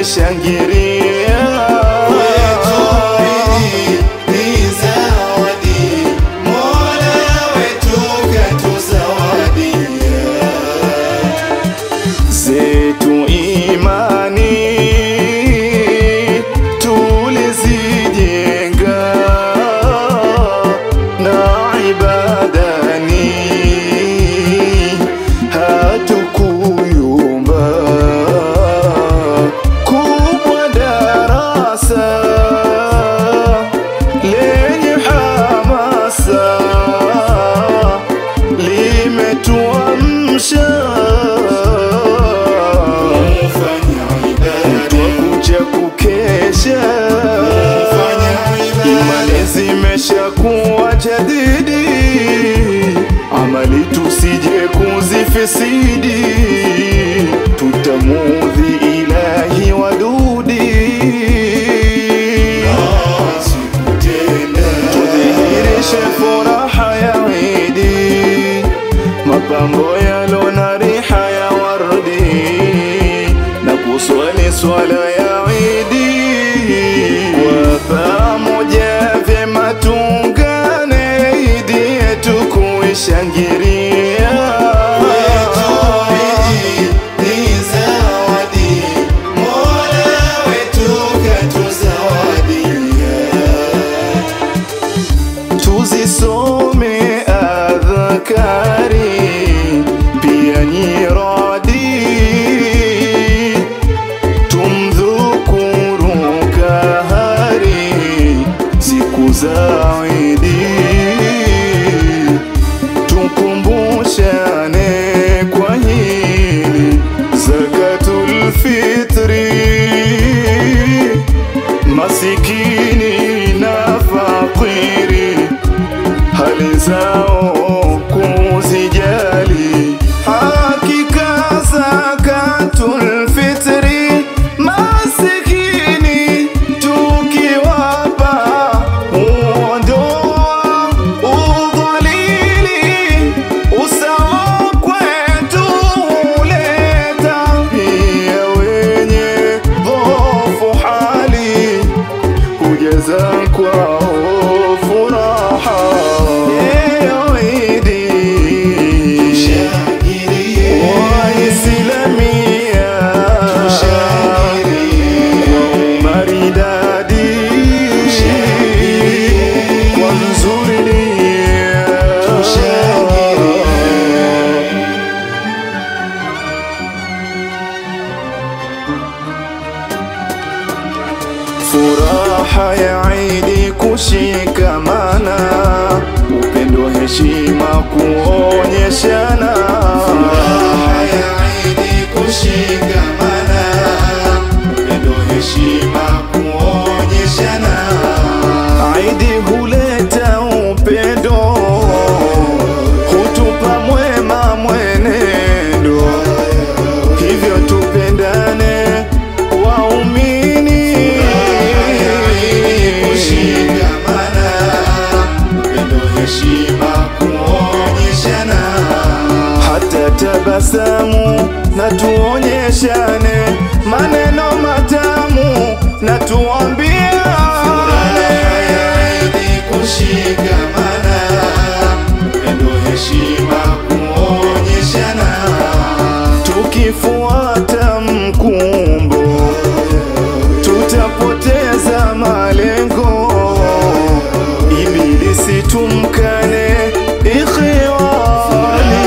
kuishangilia zetu imani tulizijenga na ibadani hatukuyumba kubwa darasa lenye hamasa limetuamsha twakuja kukesha imani zimesha kuwa jadidi amali tusije kuzifisidi tutamudhi ilahi wadudi tudhihirishe furaha ya idi mapambo yalo na riha ya wardi na kuswali swala ya idi kwa pamoja vyema tungane idi yetu kuishangilia tuzisome adhakari pia nyiradi tumdhukuru kahari siku za idi tukumbushane kwa hili zakatul fitri masikini na fakiri hali zao kuzijali hakika zakatul fitri masikini tukiwapa uondoa udhalili usawa kwetu huleta pia wenye dhofu hali hujaza kwao furaha Leo Idi Waislamia kwa umaridadi kwa nzuri nia furaha ya Idi kushikamana, upendo, heshima kuonyeshana. Furaha ya Idi kushikamana, upendo, heshima kuonyeshana. Idi huleta upendo, hutupa mwema mwenendo, hivyo tupendane waumini hata tabasamu na tuonyeshane maneno matamu na tuambia tukifuata mkumbo tutapoteza malengo ibilisi tumkane ikhiwani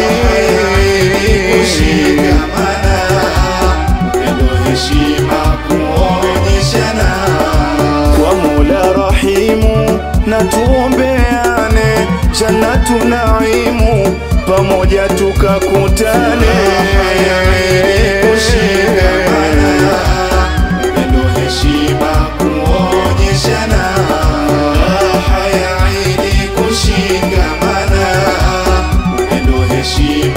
kwa Mola Rahimu na tuombeane jannatu naimu pamoja tukakutane Heshima